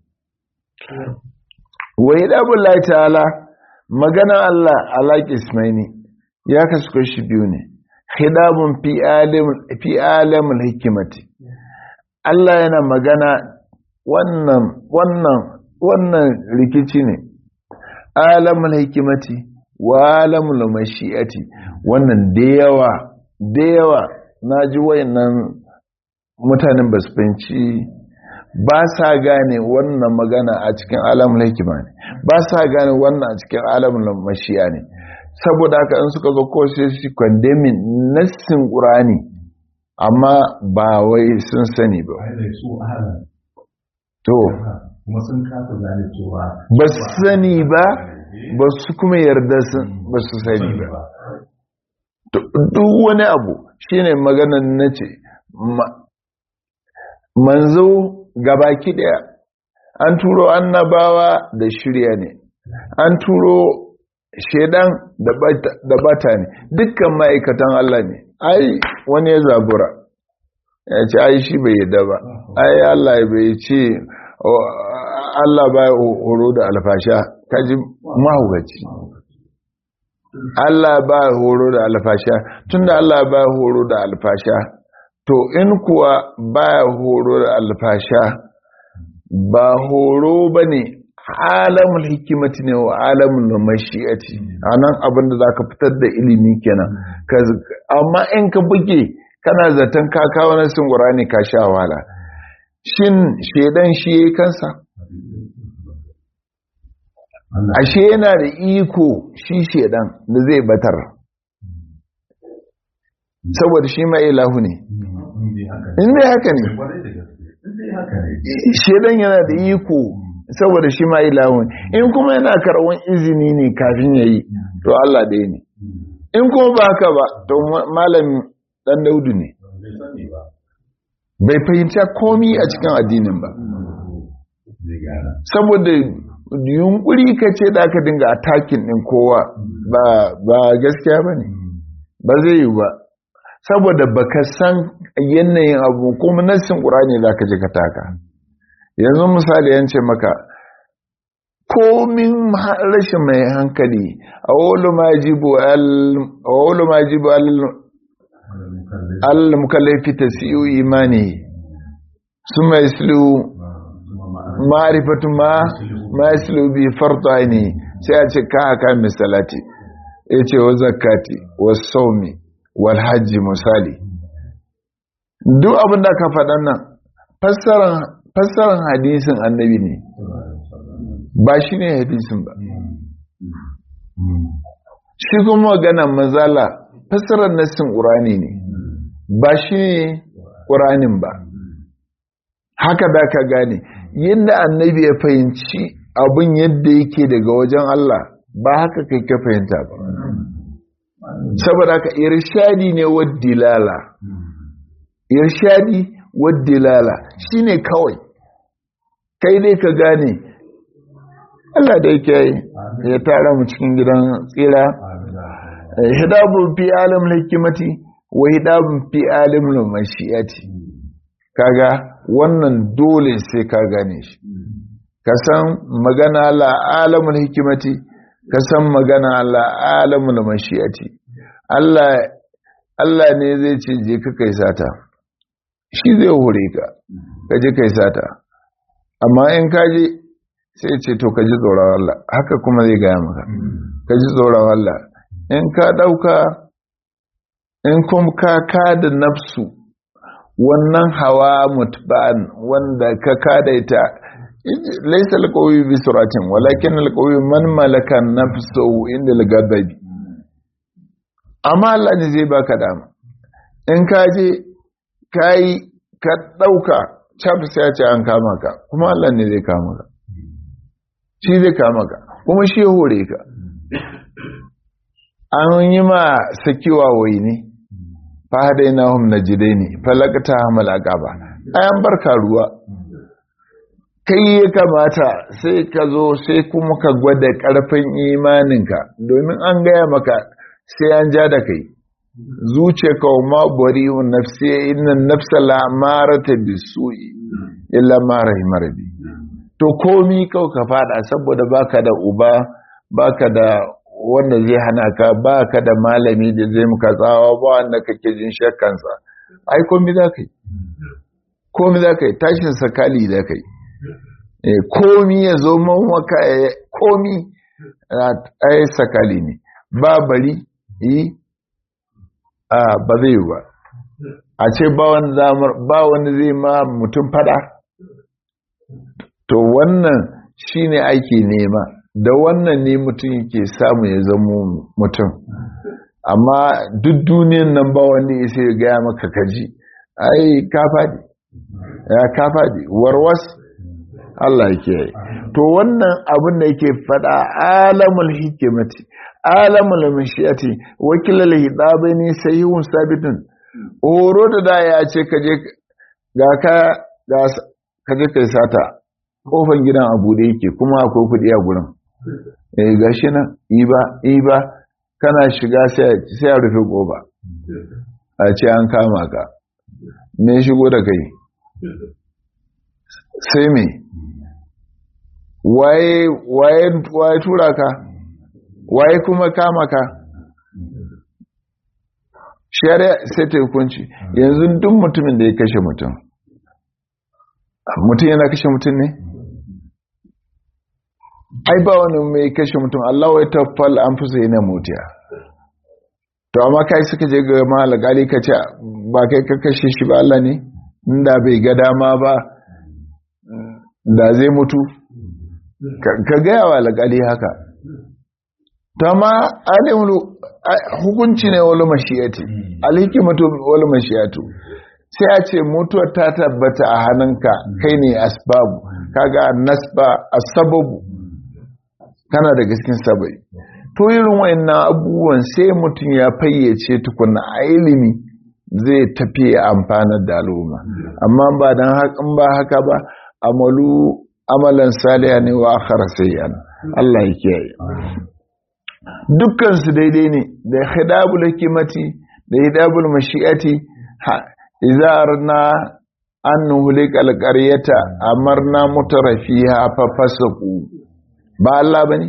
wa idabullahi ta'ala magana Allah ala ismaini ya kasu kashi biyu ne khidabun fi alim fi alamul hikimati Allah yana magana wannan wannan wannan rikici ne alamul hikimati wa alamul mashi'ati wannan da yawa da yawa naji wayannan mutanen ba su fahimci ba sa gane wannan magana a cikin alamul hikima ne ba sa gane wannan a cikin alamul mashi'a ne saboda haka in suka zo ko sai su kwandemin nassin qur'ani amma ba wai sun sani ba to kuma sun kasa gane cewa ba su sani ba ba su kuma yarda ba su sani ba duk wani abu shine maganar na ce manzo gabaki daya an turo annabawa da shirya ne an turo shedan da bata ne dukkan ma'aikatan Allah ne ai wani ya zabura ya ce ai shi bai yadda ba ai Allah bai ce Allah ba horo da alfasha kaji mahaukaci Allah ba horo da alfasha tunda Allah ba horo da alfasha to in kuwa ba horo da alfasha ba horo ba ne alamul hikimati ne wa alamul mashi'ati a nan abin da za ka fitar da ilimi kenan amma in ka buge kana zaton ka kawo nasin ƙurani ka sha wahala shin shedan shi ya kansa ashe yana da iko shi shedan da zai batar saboda shi ma ilahu ne in dai haka ne shedan yana da iko saboda shi ma ilahu ne in kuma yana karɓar izini ne kafin ya yi to Allah ɗaya ne in kuma ba haka ba to malam dan daudu ne bai fahimta komi a cikin addinin ba saboda yunkuri ka ce da aka dinga atakin din kowa ba gaskiya ba ne ba zai yi ba saboda baka san yanayin abu kuma nassin ƙurani za ka ji ka taka yanzu misali yance maka komin rashin mai hankali a wolo ma jibu al-mukallafi ta siyo imani su mai silu ma'arifatun ma ma silu bi farta ne sai a ce ka haka misalati ya ce wa zakati wa saumi wal hajji misali duk abin da ka faɗan nan fassaran hadisin annabi ne ba shi ne hadisin ba shi kuma maganan mazala fassarar nassin ƙurani ne ba shi ne ƙuranin ba haka da ka gane yadda annabi ya fahimci abin yadda yake daga wajen Allah ba haka kai ka fahimta ba saboda haka irshadi ne wa dilala irshadi wa dilala shine kawai kai dai ka gane Allah da yake ya tara mu cikin gidan tsira hidabun fi alim hikimati wa hidabun fi alim mashiyati kaga wannan dole sai ka gane shi ka san magana la alamul hikimati ka san magana la alamul mashiyati Allah Allah ne zai ce je ka kai sata shi zai hore ka ka je kai sata amma in ka je sai ce to ka ji tsoron Allah haka kuma zai gaya maka ka ji tsoron Allah in ka ɗauka in kuma ka kada nafsu wannan hawa mutba'an wanda ka kada ita laisa alqawi bi suratin walakin alqawi man malaka nafsuhu inda al-ghadabi amma Allah ne zai baka dama in ka je kai ka ɗauka chap sai ya ce an kama ka kuma Allah ne zai kama ka shi zai kama ka kuma shi hore ka an yi ma sakiwa wai ne fahadai na hum na jide ne falakata hamalaka ba ayan barka ruwa kai ya kamata sai ka zo sai kuma ka gwada karfin imaninka domin an gaya maka sai an ja da kai zuce ka ma bari nafsi inna nafsa la marata bisu'i illa ma rahimar bi to komi kau ka fada saboda baka da uba baka da wanda zai hana ka baka da malami da zai muka tsawa ba wanda kake jin shakkansa ai komi za ka yi komi za ka yi tashin sakali da ka yi komi ya zo maka komi ai sakali ne ba bari yi a ba zai yi ba a ce ba wanda zai ma mutum fada to wannan shine ake nema da wannan ne mutum yake samu ya zamo mutum amma duk duniyan nan ba wanda ya sai gaya maka kaji ai ka faɗi ya ka faɗi warwas Allah yake yi to wannan abin da yake faɗa alamul hikimati alamul mashiyati wakilal hidabaini sayyun sabitun horo da da ya ce kaje ga ka ga kaje kai sata kofan gidan abu da yake kuma akwai kudi a gurin eh gashi nan iba iba kana shiga sai a rufe koba a ce an kama ka me shigo da kai sai me waye waye waye tura ka waye kuma kama ka shari'a sai ta hukunci yanzu duk mutumin da ya kashe mutum mutum yana kashe mutum ne ai ba wani mai kashe mutum Allah wai taffal an fi sai na mutiya to amma kai suka je ga malagali ka ce ba kai ka kashe shi ba Allah ne inda bai ga dama ba da zai mutu ka gaya wa alƙali haka ta ma alimulu hukunci ne wani mashiyati alhikimatu wani mashiyatu sai a ce mutuwar ta tabbata a hannunka kai ne asbabu kaga nasba asababu kana da gaskin sabai to irin wayannan abubuwan sai mutum ya fayyace tukuna a ilimi zai tafi amfanar da al'umma amma ba dan hakan ba haka ba amalu amalan saliha ne wa akhara sayyan Allah ya kiyaye dukkan su daidai ne da hidabul hikimati da hidabul mashi'ati idza arna an nuhlika alqaryata amarna mutarafiha fa fasaqu ba Allah bane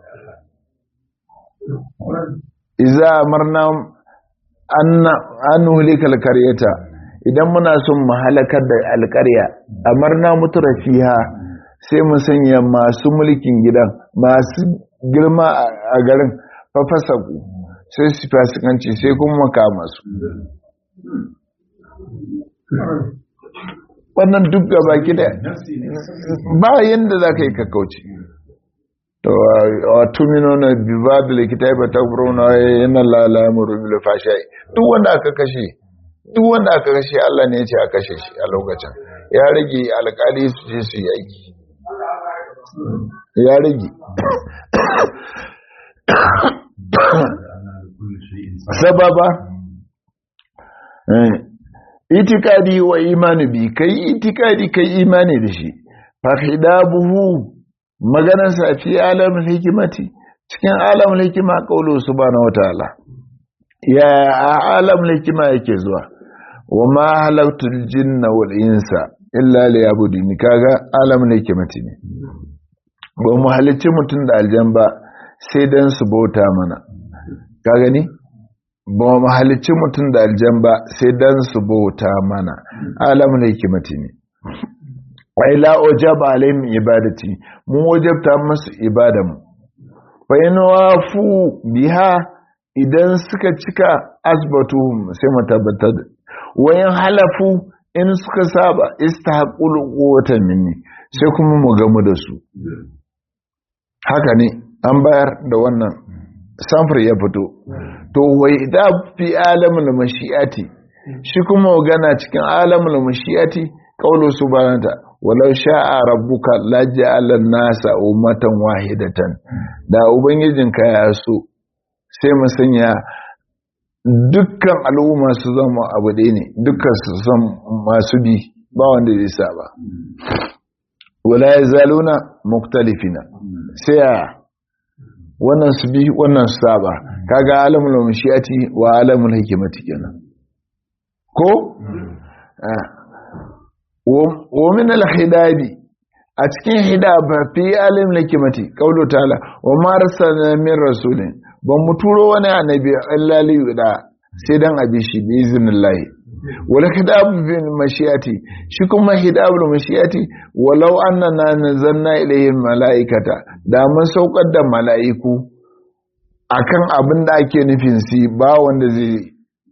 idza amarna an nuhlika alqaryata idan muna son mu halakar da alƙarya amarna mutarafiha sai mu sanya masu mulkin gidan masu girma a garin fafasaku sai su fasikanci sai kuma makama su wannan duk gaba gida ba yadda za ka yi kakauci to a tumino na biba da likita ya bata na yana lalamun rubin fashai duk wanda aka kashe duk wanda aka kashe Allah ne ya ce a kashe shi a lokacin ya rage alkali su je su yi aiki ya rage sababa itikadi wa imani bi kai itikadi kai imani da shi fahidabuhu maganarsa fi alamun hikimati cikin alamun hikima kaulu subhanahu wataala ya alamun hikima yake zuwa wa ma halaktul jinna wal insa illa liyabuduni kaga alamun hikimati ne ba mu halicci mutum da aljan ba sai dan su bauta mana ka gani ba mu halicci mutum da aljan ba sai dan su bauta mana alamun hikimati ne wai la ojaba alaihim ibadati mu wajabta musu ibadan fa in wafu biha idan suka cika asbatuhum sai mu tabbatar wayan halafu in suka saba istahaqul quwwatan minni sai kuma mu gamu da su haka ne an bayar da wannan samfur ya fito to wai da fi alamul mashi'ati shi kuma magana cikin alamul mashi'ati qaulu subhanaka walau sha'a rabbuka laja'ala nasa ummatan wahidatan da ubangijinka ya so sai mu sanya dukkan al'umma su zama abu ɗaya ne dukkan su san masu bi ba wanda zai saba wala yazaluna muktalifina sai a wannan su bi wannan su saba kaga alamul mashiyati wa alamul hikimati kenan ko wa min al hidabi a cikin hidaba fi alimul hikimati qawlu ta'ala wa ma arsalna min rasulin ban mu turo wani annabi illa li da sai dan abi shi bi iznillahi wala hidabu bin mashiyati shi kuma hidabul mashiyati walau annana nazanna ilayhim malaikata da mun saukar da mala'iku akan abin da ake nufin si ba wanda zai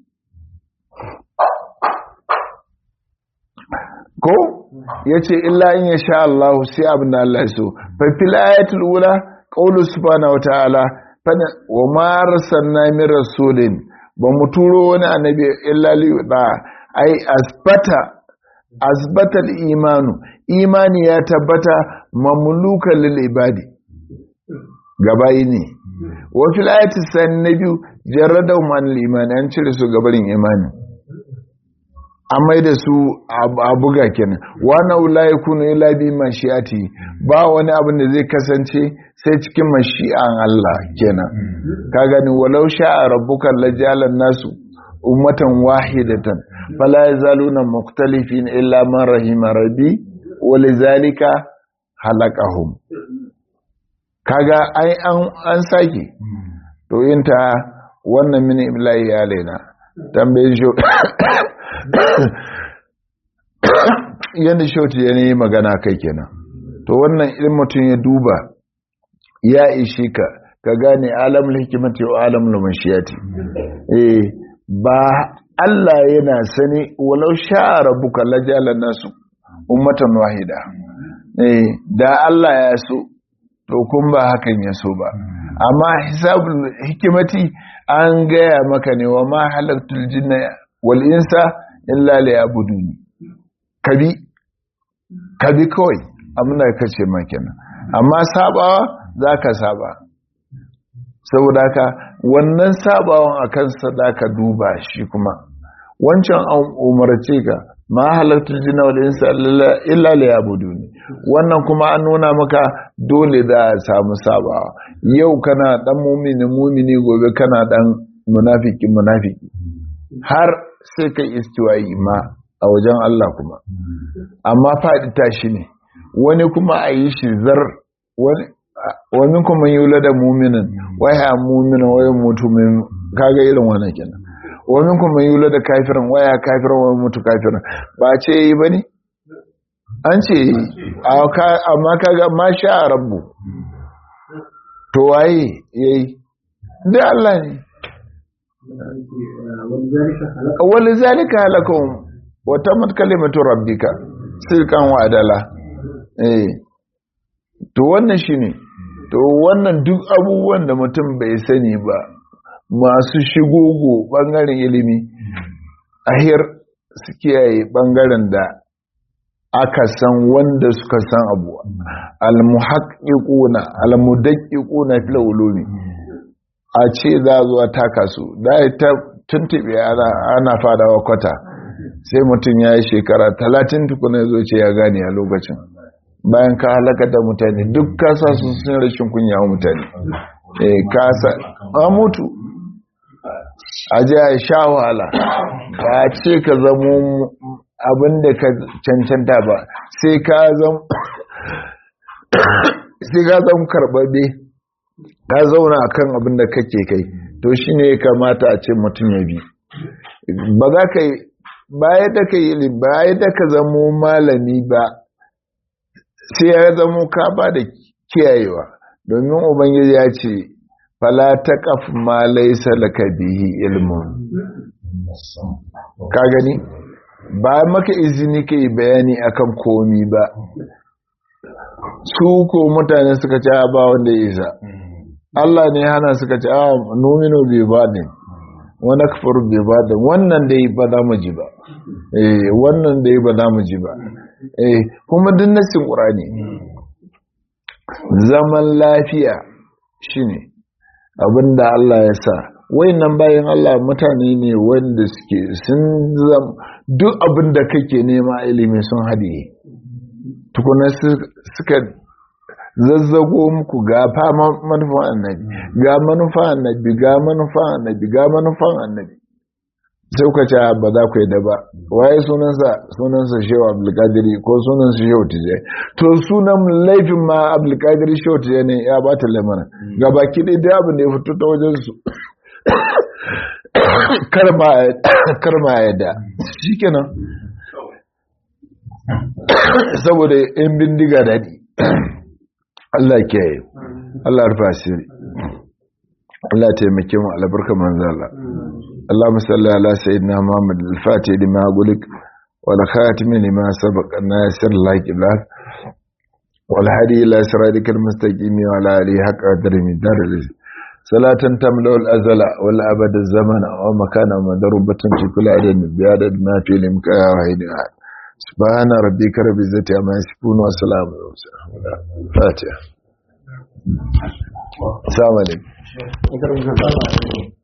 ko yace illa in ya sha Allah sai abin da Allah so fa fil ayatul ula qawlu subhanahu wataala fana wa ma arsalna min rasulin ba mu turo wani annabi illa li da ai asbata asbatal imanu imani ya tabbata mamlukan lil ibadi gabayi ne wa fil ayati san nabiyu jarrada man al imani an cire su gabarin imani an mai da su a buga kenan wani wula ya kunu ila bi mashi'ati ba wani abin da zai kasance sai cikin mashi'an Allah kenan ka gani walau sha'a rabbuka lajalan nasu ummatan wahidatan fala yazaluna mukhtalifin illa man rahima rabbi walizalika halaqahum kaga ai an an sake to yinta wannan mini iblahi alaina tambayin shi yadda shauti ya yi magana kai kenan to wannan in mutum ya duba ya ishe ka ka gane alamul hikimati wa alamul mashiyati eh ba Allah yana sani walau sha'a rabbuka lajala nasu ummatan wahida eh da Allah ya so to kun ba hakan ya so ba amma hisabul hikimati an gaya maka ne wa ma halaktul jinna wal insa illa liya'buduni kabi kabi kawai amina kace ma kenan amma sabawa zaka saba saboda haka wannan sabawan akan sadaka duba shi kuma wancan an umarce ka ma halartar jina wal insa illa li yabuduni wannan kuma an nuna maka dole da a samu sabawa yau kana dan mumini mumini gobe kana dan munafiki munafiki har sai kai istiwayi ma a wajen Allah kuma amma faɗi tashi ne wani kuma a yi shi zar wani wa minkum man yulada mu'minan wa ya mu'mina wa yamutu min kaga irin wannan kenan wa minkum man yulada kafiran wa ya kafiran wa yamutu kafiran ba ce yi bane an ce amma kaga ma sha rabbu to waye yayi da Allah ne wal zalika halakum wa tamat kalimatu rabbika sirkan wa adala eh to wannan shine to wannan duk abubuwan da mutum bai sani ba masu shigogo bangaren ilimi ahir su kiyaye bangaren da aka san wanda suka san abu almuhaqqiquna almudaqqiquna fil ulumi a ce za zuwa taka su da ta tuntube ana ana fadawa kwata sai mutum ya yi shekara talatin tukuna zo ce ya gane a lokacin bayan ka halaka da mutane duk kasa su sun rashin kunya wa mutane eh kasa a mutu a ji a sha wahala ba ce ka zamo abin da ka cancanta ba sai ka zama sai ka zama karɓaɓe ka zauna a kan abin da kake kai to shi ne ya kamata a ce mutum ya bi ba za ka yi baya da ka yi baya da ka zamo malami ba sai ya zamo ka ba da kiyayewa domin ubangiji ya ce fala ta kaf ma laisa laka bihi ilmun ka gani ba maka izini ka yi bayani akan komi ba su ko mutane suka ce ba wanda ya isa Allah ne hana suka ce a nomino bai ba ne wani kafar bai ba da wannan da yi ba za mu ji ba eh wannan da yi ba za mu ji ba eh kuma duk nasin ƙurani zaman lafiya shine abinda Allah ya sa wayannan bayan Allah mutane ne wanda suke sun zama duk abinda kake nema ilimi sun haɗiye tukuna suka zazzago muku ga fama manufan annabi ga manufan annabi ga manufan annabi ga manufan annabi sai kuka ce ba za ku yi da ba waye sunansa sunansa shehu abdulkadiri ko sunansa shehu tijai to sunan laifin ma abdulkadiri shehu tijai ne ya ba ta lamana ga baki ɗaya da abin da ya fito ta wajen su karma ya da shi kenan saboda yan bindiga daɗi Allah kiyaye Allah rufa asiri Allah taimake mu albarka manzala اللهم صل على سيدنا محمد الفاتح لما قلت والخاتم لما سبق الناصر الله بالله والهدي الى صراطك المستقيم وعلى اله حق قدر من دار صلاة تملأ الأزل والأبد الزمن ومكان مضروبة في كل عدد بعدد ما في الإمكان واحد سبحان ربك رب العزة عما يصفون وسلام على المرسلين فاتحة السلام عليكم